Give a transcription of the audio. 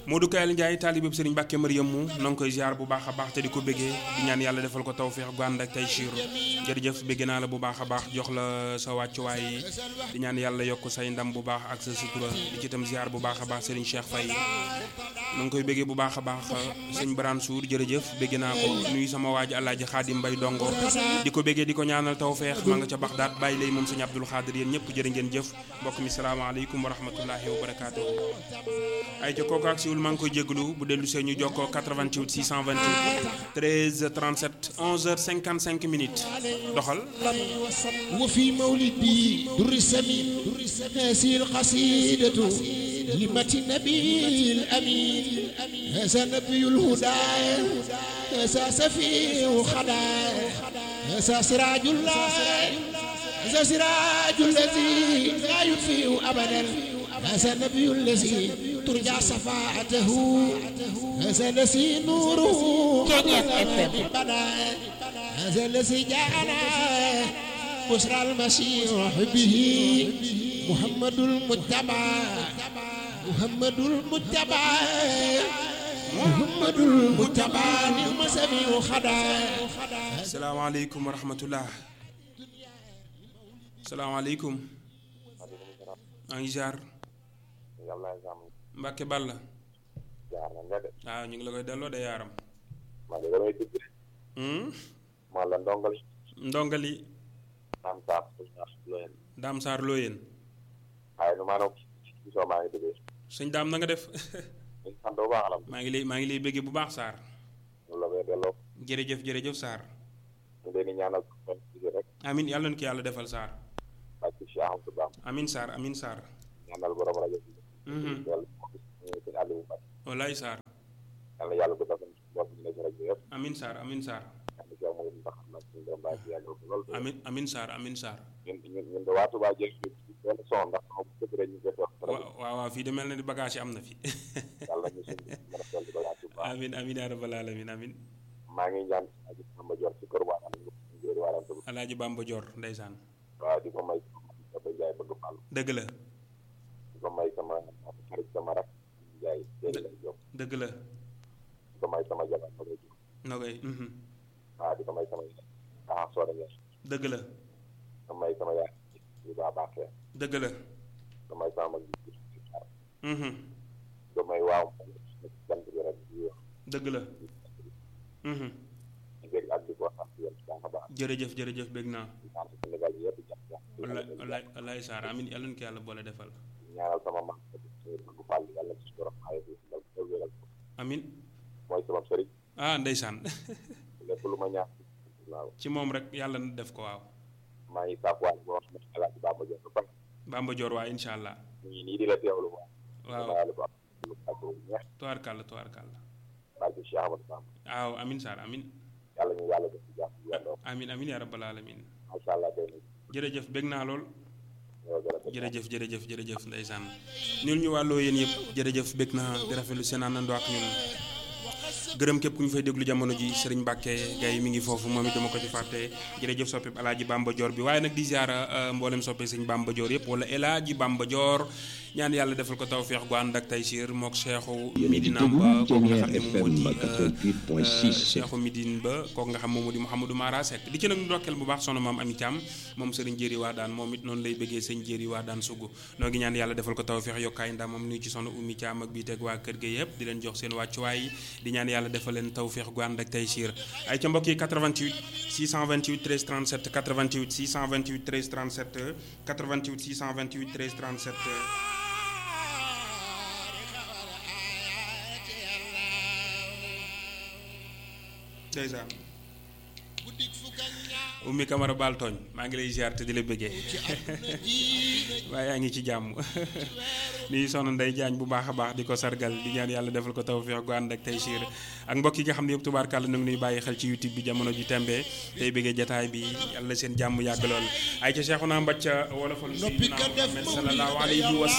Modou Kayal Ndiaye taalibeb Serigne Mbacke Mariam mu na nga koy ziar bu baax a baax te di ko béggee di ñaan yàlla defal ko tawféex gu ànd ak tey siir jërëjëf bégge naa la bu baax a baax jox la sa wàccuwaay di ñaan yàlla yokk say ndam bu baax ak sa sutura di ci itam ziar bu baax a baax Serigne Cheikh Faye na nga koy béggee bu baax a baax sëñ Barane Sour jërëjëf bégge naa ko nuyu sama waaji Alaaji Xaadim Mbay Dongo di ko béggee di ko ñaanal tawféex ma nga ca Baxdaat bàyyi lay moom sëñ Abdul Xaadir yéen ñëpp jërë ngeen jëf mbokk mi salaamaaleykum wa rahmatullahi wa barakaatu ay ca kooku ak siwul maa ngi koy jégalu bu dellu see ñu jokkoo 88 628 13 37 11h55 minutes doxal وفي مولدي در السمين هذه القصيدة لمة النبي الأمين هذا نبي الهدى هذا سفيه خدا هذا سراج الله هذا سراج الذي لا يطفئ أبدا هذا النبي الذي ترجى شفاعته هذا الذي نوره بدا هذا الذي جاءنا بشرى المسيح به محمد المتبع محمد المتبع محمد المتبع نعم سميع خدا salaamaaleykum wa rahmatullah salaamaaleykum maa ngi ziar yàlla jàmm Mbacke Balla jaar na nga de waaw ñu ngi la koy delloo de yaaram man de damay dugg Hmm? man la ndongali ndongali am saaf ñaax loyen Daam Saar loo yéen waaye nu maanaam gisoo maa ngi duggee sëñ Daam na nga def ñu sant bu baax alam maa ngi lay maa ngi lay béggee bu baax Saar ñu la koy delloo jërëjëf jërëjëf Saar ñu leen di ñaanal kon gisee rek amin yàlla na ko yàlla defal Saar ak ci Cheikh Amadou Bam amin Saar amin Saar ñaanal borom rajo bi Mhm. yàlla ñu sëñ Aliou Mbacke wallaay Saar yàlla yàlla du defal bopp ñu ne ci rajo yëpp amin Saar amin Saar yàlla ci amul ndax nag suñu borom bàyyi ci yàlla lool amin amin Saar amin Saar ñun ñun ñun de waa Touba jël ci benn son ndax moom bu rek ñu koy toog rajo waaw waaw waaw fii de mel na ni bagage yi am na fi yàlla ñu suñu mën a dolli ba waa Touba amin amin yaa rabbal alamin amin maa ngi ñaan aji sama jor ci kër waa ñu ngir waarante bu alaaji Bamba Joor ndeysaan waaw di ko may sama Njaay bëgg Fall dëgg la di ko may sama xarit sama rak Njaay jëri lay jóg dëgg la di ko may sama jabar ma lay jóg na koy mhm. waaw di ko may sama ah sooda ngeen dëgg la di ko may sama yaay yu baa baaxee dëgg la di ko may sama mag ji ci xaar mhm. di ko may waaw jant bi rek di wax dëgg la mhm. di dégg ak di ko wax yéen baax a baax jërëjëf jërëjëf bég naa di ñaan Sénégal yëpp jàpp jàpp wallaay wallaay wallaay Saar amin yàlla na ko yàlla boole defal ñaanal sama mag suñu bëgg Fall yàlla ci borom xaaye bi dal ko wéral ko amin mooy sama sëriñ ah ndeysaan lépp lu ma ñaax waaw ci moom rek yàlla na def ko waaw maa ngi saakuwaale boo xam ne Alaaji Bamba Diop ba pare Bamba Joor waa incha allah ñu ngi nii di la teewlu waaw waaw waaw lu am lu ak lu neex tubaarkàlla tubaarkàlla barke Cheikh Amadou Bamba waaw amin Saar amin yàlla ñu yàlla def ci jàmm bu yàlla amin amin yaa rabbal alamin macha allah tey nag jërëjëf bég naa lool ñoo gën a def jërëjëf jërëjëf jërëjëf ndeysaan ñun ñu wàlloo yéen yëpp jërëjëf bég naa di rafetlu seen àndandoo ak ñun gërëm képp ku ñu fay déglu jamono ji Serigne Mbacke Gaye mi ngi foofu moom it dama ko ci fàtte jërëjëf soppe Alaaji Bamba Joor bi waaye nag di ziara mboolem soppe sëñ Bamba Joor yëpp wala El Hadji Bamba Joor ñaan yàlla defal ko tawféex gu ànd ak Taysiir mook Cheikhu Midina ba kooku nga xam ne moom moo di Cheikhu Midine ba kooku nga xam moom moo di Mouhamadou Mara Seck di ci nag ndokkeel bu baax sono maam Ami Thiam moom Serigne Jéeri waa daan moom it noonu lay bëggee sëñ Jéeri waa daan sugu noo ngi ñaan yàlla defal ko tawféex yokkaay ndam moom nuyu ci sono Oumy Thiam ak bii teg waa kër ga yëpp di leen jox seen wàccuwaay di ñaan yàlla defal leen tawféex gu ànd ak Taysiir ay ca mbokk yi 88 628 13 37 88 628 13 37 88 628 13 37 ndeysaan ummi Camara baal tooñ maa ngi lay ziar te di la bëggee waaye yaa ngi ci jàmm nuyu soxna Ndey Jaañ bu baax a baax di ko sargal di ñaan yàlla defal ko tawfeex gu ànd ak tey siir ak mbokk yi nga xam ne yëpp tubaarkàlla nu ngi nuy bàyyi xel ci youtube bi jamono ji tembe tey bëggee jataay bi yàlla seen jàmm yàgg lool ay ca Seexuna Mbacca wolofal Noppi ka def Muhammad sallallahu alayhi wa